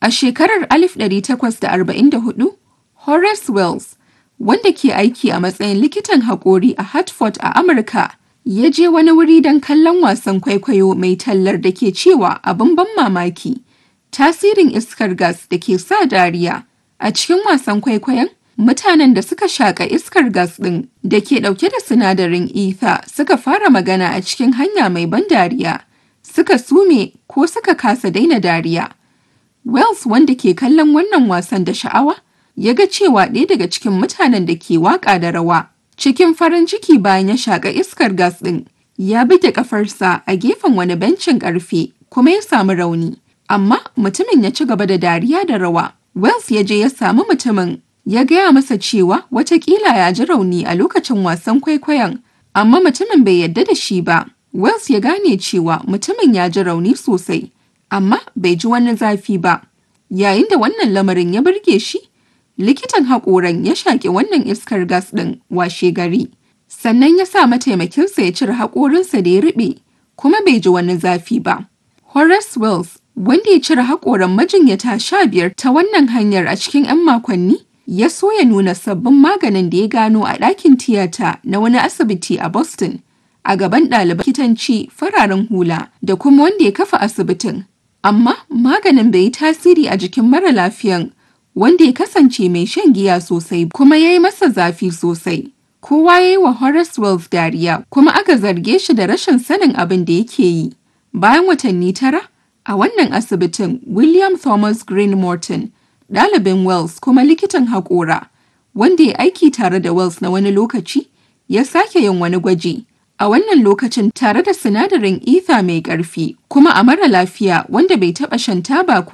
A shekarar 1844, Horace Wells, wanda ke aiki a matsayin likitan haƙori a Hartford a Amurka, ya je wani wuri don kallon wasan kwaikwayo mai tallar da ke cewa abin ban mamaki, tasirin iskar gas da ke sa dariya. A cikin wasan kwaikwayon, mutanen da suka shaƙa iskar gas ɗin da ke ɗauke da sinadarin ether suka fara magana a cikin hanya mai ban dariya, suka sume ko suka kasa daina dariya. Wells wanda ke kallon wannan wasan da sha'awa, ya ga cewa ɗaya daga cikin mutanen da ke waƙa da rawa cikin farin ciki bayan ya shaƙa iskar gas ɗin ya buge ƙafarsa a gefen wani bencin ƙarfe kuma ya samu rauni amma mutumin ya ci gaba da dariya da rawa Wells ya je ya samu mutumin ya gaya masa cewa watakila ya ji rauni a lokacin wasan kwaikwayon amma mutumin bai yadda da shi ba Wells ya gane cewa mutumin ya ji rauni sosai amma bai ji wani zafi ba yayin da wannan lamarin ya burge shi likitan haƙoran ya shaƙi wannan iskar gas ɗin washe gari sannan ya sa mataimakinsa ya cire haƙorinsa da ya riɓe kuma bai ji wani zafi ba. Horace Wells wanda ya cire haƙoran majinyata sha biyar ta wannan hanyar a cikin 'yan makonni ya so ya nuna sabbin maganin da ya gano a ɗakin tiyata na wani asibiti a Boston a gaban ɗaliban likitanci fararen hula da kuma wanda ya kafa asibitin. Amma maganin bai yi tasiri a jikin mara lafiyan wanda ya kasance mai shan giya sosai kuma ya yi masa zafi sosai. Kowa ya yi wa Horace Wells dariya kuma aka zarge shi da rashin sanin abin da yake yi. Bayan watanni tara, a wannan asibitin William Thomas Green Morton, ɗalibin Wells kuma likitan haƙora, wanda ya aiki tare da Wells na wani lokaci, ya sake yin wani gwaji. A wannan lokacin tare da sinadarin ether mai ƙarfi kuma a mara lafiya wanda bai taɓa shan taba